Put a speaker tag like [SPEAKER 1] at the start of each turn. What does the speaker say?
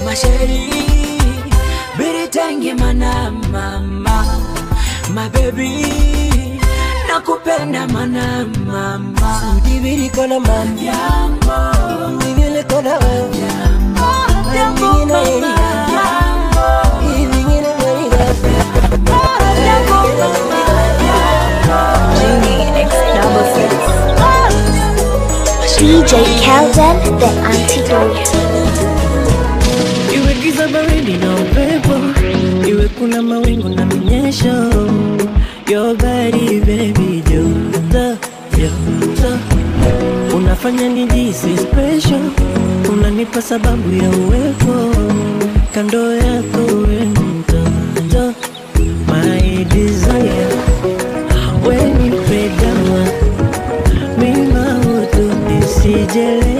[SPEAKER 1] masheri biritangi mana mama mabebi nakupenda mana mama
[SPEAKER 2] Udibirikona mama
[SPEAKER 1] Jambo,
[SPEAKER 2] Nivilekona wewe
[SPEAKER 1] jambo mama
[SPEAKER 2] Ivingine mweriga
[SPEAKER 3] Genie X double six.
[SPEAKER 4] DJ Kelden, the antidote.
[SPEAKER 2] Iwe giza baridi na upepo Iwe kuna mawingu na minyesho Your body baby joto joto Unafanya nijisi special Unanipa sababu ya uwepo Kando yako we mtoto My desire When you pay down Mima utu nisijele